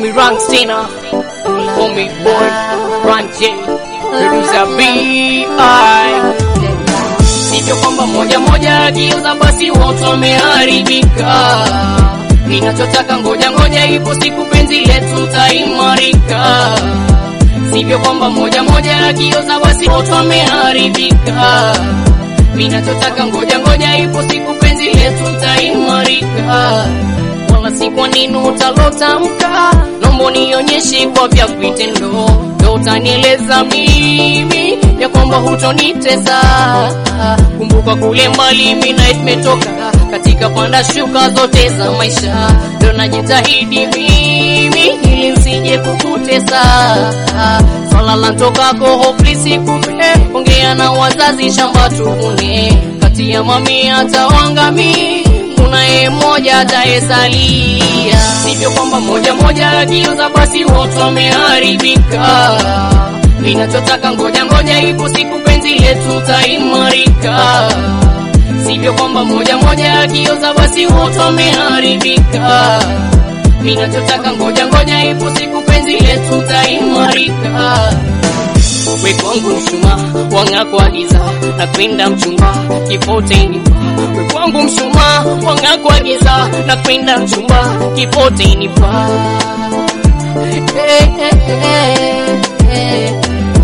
me Rank Stina, call me boy, Ranje, producer B.I. Sivyo kwamba moja moja akiuza basi wote wameharibika. Ninachotaka ngoja ngoja, ipo siku penzi letu taimarika. Sivyo kwamba moja moja akiuza basi wote wameharibika. Ninachotaka ngoja ngoja, ipo siku penzi letu taimarika. Wala si kwa nini utalotamka, nombo nionyeshe kwa vya vitendo, ndo utanieleza mimi ya kwamba hutonitesa. Kumbuka kule mbali mina imetoka katika panda shuka zote za maisha, ndo najitahidi mimi ili nsije kukutesa. Swala la ntokako hopeless, kumbe ongea na wazazi, shamba tuvune kati ya mami hata wangami kunaye mmoja atayesalia, sivyo kwamba moja moja akiuza basi wote wameharibika. Ninachotaka ngoja ngoja, ipo siku penzi letu taimarika, sivyo kwamba moja moja akiuza basi wote wameharibika. Ninachotaka ngoja ngoja, ipo siku penzi letu taimarika. We kwangu mshuma wanga kwa giza na kwenda mchumba kipote nipa. We kwangu mshuma wanga kwa giza na kwenda mchumba kipote nipa. Eh, eh, eh, eh.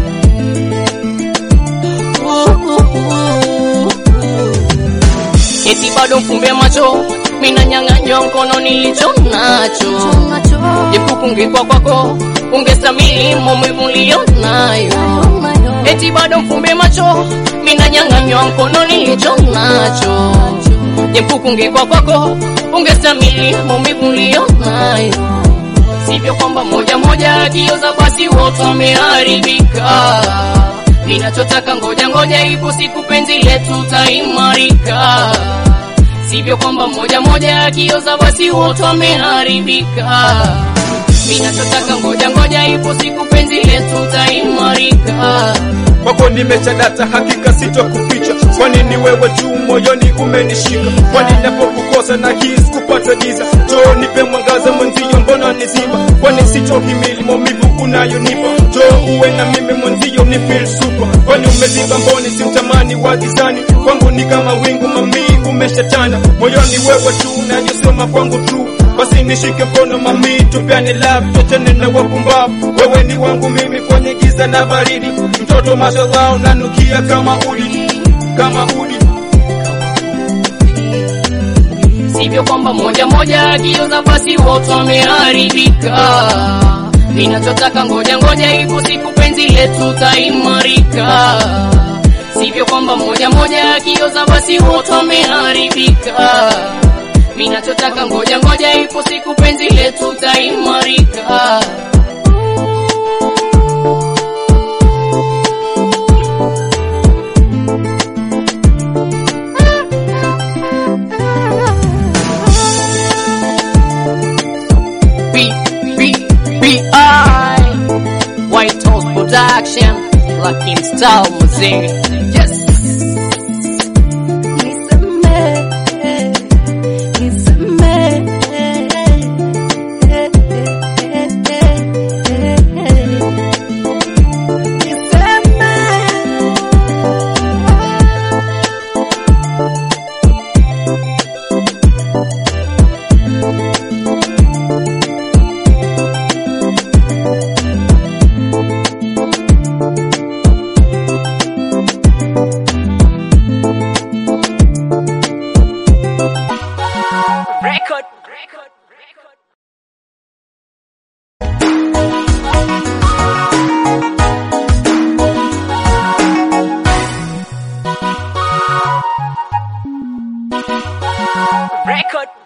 Uh, uh, uh, uh. Eti bado mfumbe macho mina nyang'anywa mkono nilicho nacho jepukungikwa kwako ungestamili maumivu ulionayo eti bado mfumbe macho mina nyang'anywa mkono nilicho nacho jepukungikwa kwako ungestamili maumivu ulionayo sivyo kwamba moja moja akioza basi wote wameharibika ninachotaka ngoja ngoja ipo siku penzi letu taimarika sivyo kwamba moja moja akioza basi wote wameharibika. Ninachotaka ngoja ngoja, ipo siku penzi letu taimarika. kwako nimechadata, hakika sitokuficha, kwani ni wewe tu moyoni umenishika, kwani napokukosa na hisi kupata giza, njoo nipe mwangaza mwenzio, mbona niziba, kwani sitohimili maumivu unayonipa, njoo uwe na mimi mwenzio, ni feel super, kwani umeziba mboni, simtamani wa gizani, kwangu ni kama wingu mami, umeshatanda moyoni, wewe tu unayosema kwangu tu basi nishike mkono mami, tupeane love, tuachane na wapumbavu. Wewe ni wangu mimi kwenye giza na baridi, mtoto mashallah unanukia kama udi, kama udi. Sivyo kwamba moja moja akioza basi wote wameharibika. Ninachotaka ngoja ngoja, ipo siku penzi letu taimarika. Sivyo kwamba moja moja akioza basi wote wameharibika. Ninachotaka ngoja ngoja, ipo siku penzi letu taimarika. B B B I White House Production Lucky Style Muziki Yes Record Record Record Record